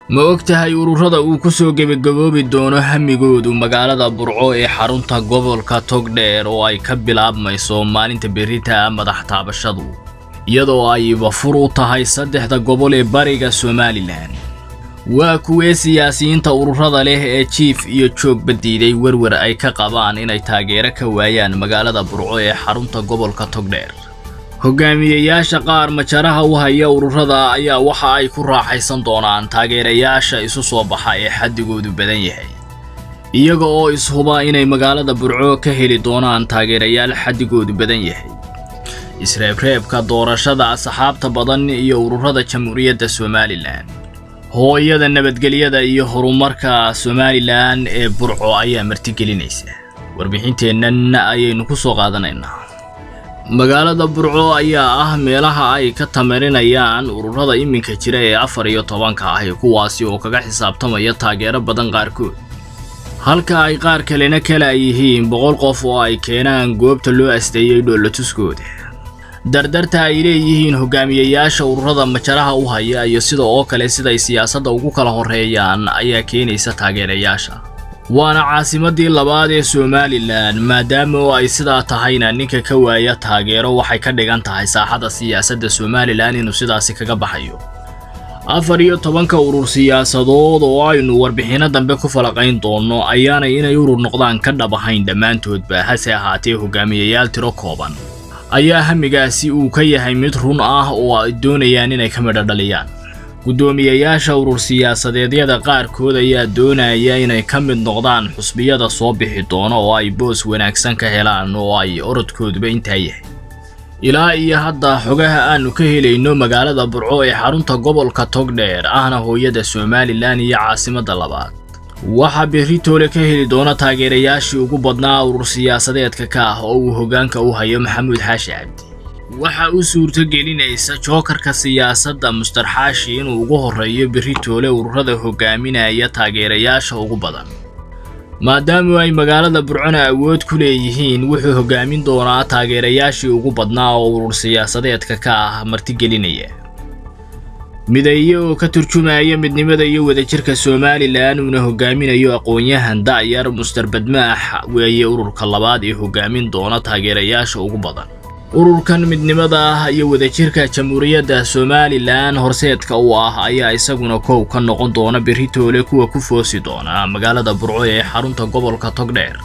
ma og tahay ururada uu ku soo gebagaboobi doono hamigoodu magaalada burco ee xarunta gobolka togdheer oo ay ka bilaabmayso maalinta berita madax taabashadu iyadoo ay bafur u tahay saddexda gobol ee bariga somalilan waa kuwee siyaasiyiinta ururada leh ee jiif iyo joogba diiday werwer ay ka qabaan inay taageero ka waayaan magaalada burco ee xarunta gobolka togdheer hogaamiyeyaasha qaar majaraha u haya ururada ayaa waxa ay ku raaxaysan doonaan taageerayaasha isu soo baxa ee xaddigoodu badan yahay iyaga oo ishuba inay magaalada burco ka heli doonaan taageerayaal xaddigoodu badan yahay isreebreebka doorashada asxaabta badan iyo ururada jamhuuriyadda somalilan hooyada nabadgelyada iyo horumarka somalilan ee burco ayaa martigelinaysa warbixinteennan ayaynu ku soo qaadanaynaa magaalada burco ayaa ah meelaha ay ka tamarinayaan ururada iminka jira ee afar iyo tobanka ah ee kuwaasi oo kaga xisaabtamaya taageero badan qaarkood halka ay qaar kalena kala yihiin boqol qof oo ay keenaan goobta loo asteeyey dhoolatuskooda dardarta ay leeyihiin hogaamiyeyaasha ururada majaraha u haya iyo sida oo kale siday siyaasadda ugu kala horreeyaan ayaa keenaysa taageerayaasha waana caasimadii labaad ee somalilan maadaama oo ay sidaa tahayna ninka ka waaya taageero waxay ka dhigan tahay saaxada siyaasadda somalilan inuu sidaasi kaga baxayo afar iyo tobanka urur siyaasadood oo aynu warbixinno dambe ku falaqayn doonno ayaanay inay urur noqdaan ka dhab ahayn dhammaantoodba hase ahaatee hogaamiyeyaal tiro kooban ayaa hamigaasi uu ka yahay mid run ah oo ay doonayaan inay ka midho dhaliyaan guddoomiyeyaasha urur siyaasadeedyada qaarkood ayaa doonaya inay ka mid noqdaan xusbiyada soo bixi doono oo ay boos wanaagsan ka helaan oo ay orodkooduba intaa yahay ilaa iyo hadda xogaha aanu ka helayno magaalada burco ee xarunta gobolka togdheer ahna hooyada somalilan iyo caasimadda labaad waxaa beritoole ka heli doona taageerayaashii ugu badnaa urur siyaasadeedka ka ah oo uu hoggaanka u hayo maxamuud xaashi cabdi waxa u suurtogelinaysa jookarka siyaasadda mustar xaashi inuu ugu horreeyo beritoole ururada hogaaminaya taageerayaasha ugu badan maadaama ay magaalada burcona awood ku leeyihiin wuxuu hoggaamin doonaa taageerayaashii ugu badnaa oo urur siyaasadeedka ka ah martigelinaya mideeye oo ka turjumaya midnimada iyo wadajirka somalilan uuna hogaaminayo aqoon-yahan da'yar mustar badmaax weeye ururka labaad ee hoggaamin doona taageerayaasha ugu badan ururkan midnimada ah iyo wadajirka jamhuuriyadda somalilan horseedka u ah ayaa isaguna koow ka noqon doona beritoole kuwa ku foosi doona magaalada burco ee xarunta gobolka togdheer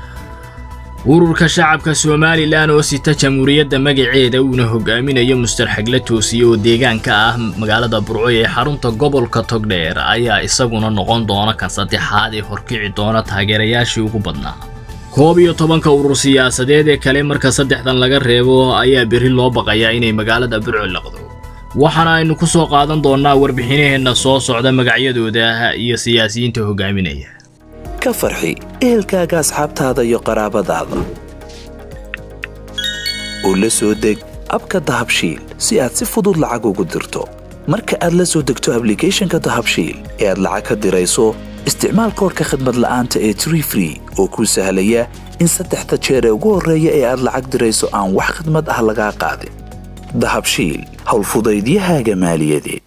ururka shacabka somalilan oo sita jamhuuriyadda magaceeda uuna hogaaminayo mustar xagle toosiye oo deegaanka ah magaalada burco ee xarunta gobolka togdheer ayaa isaguna noqon doona kan saddexaad ee horkici doona taageerayaashii ugu badnaa koob iyo tobanka urur siyaasadeed ee kale marka saddexdan laga reebo ayaa berri loo baqayaa inay magaalada burco laqdo waxaana aynu ku soo qaadan doonnaa warbixinaheenna soo socda magacyadooda iyo siyaasiyiinta hogaaminaya ka farxi ehelkaaga asxaabtaada iyo qaraabadaada oo la soo deg abka dahabshiil si aad si fudud lacag ugu dirto marka aad la soo degto ablicathonka dahabshiil ee aad lacag ka dirayso isticmaal koorka khadmad la'aanta ee tree free oo kuu sahlaya in saddexda jeer ee ugu horreeya ee aad lacag dirayso aan wax khadmad ah lagaa qaadin dahabshiil howlfudaydiyahaaga maaliyadeed